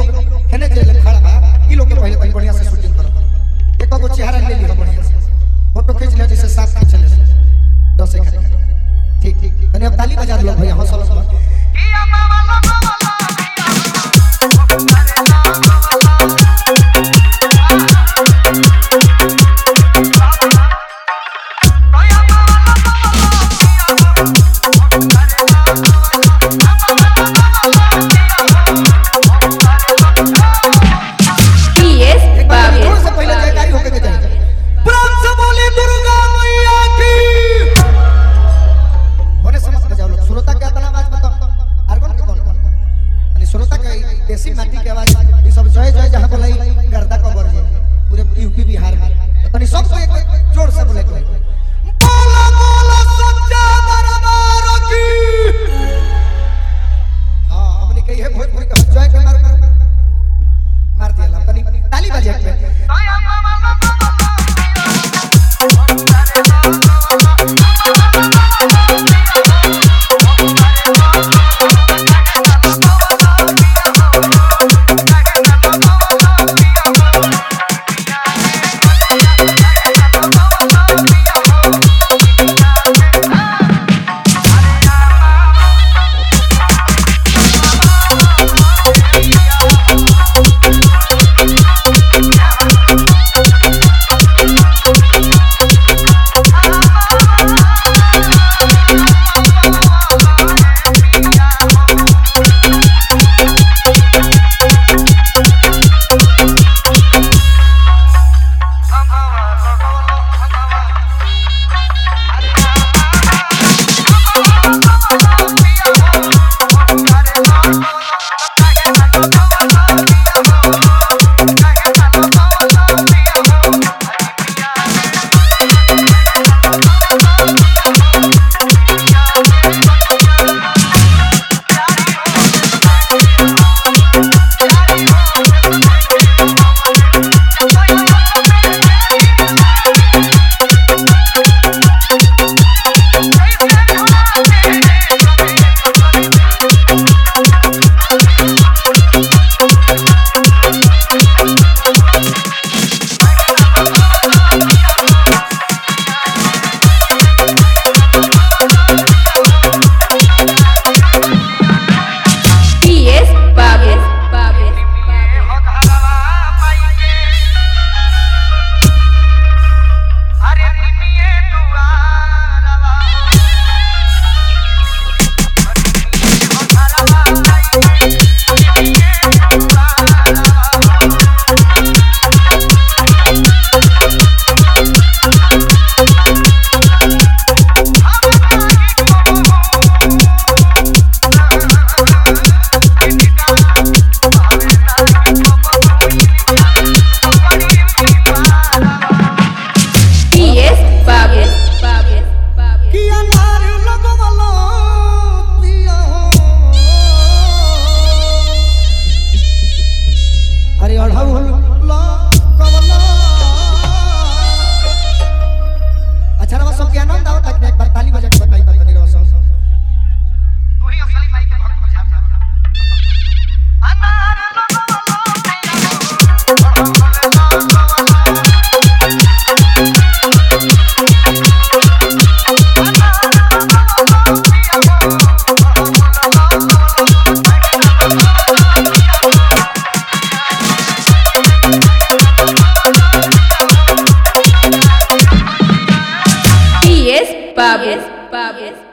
लोग हेने जे लोग खड़ा बा ई लोग के पहले तनी बढ़िया से शूटिंग करो एक गो चेहरा ले लियो बढ़िया से फोटो खींच लियो जैसे साथ खींच ले दस एक ठीक ठीक तनी अब ताली बजा दो भैया हौसला से PS एक बार Babis. जोर से पहले जयकारी होके के जाए प्राण से बोली दुर्गा मैया की होने समझ बजाओ लोग श्रोता के इतना आवाज बताओ आर्गन के कौन कौन यानी श्रोता के देसी माटी के आवाज ये सब जय जय जहां बोलाई गर्दा को बर जाए पूरे यूपी बिहार में तो तनी सबको एक जोर से बोले के बोला बोला सच्चा दरबार की हां हमने कही है भोजपुरी का जय के मार मार मार दिया ला तनी ताली बजा के PS Babis. Babis. PS Babis. Babis. Babis. किया नार लगवलो पिया हो अरे अढ़ऊ लगवलो अच्छा रवा सब के आनंद आवत है एक बार ताली बजा के बताई बात नहीं रवा सब PS Babis. Babis.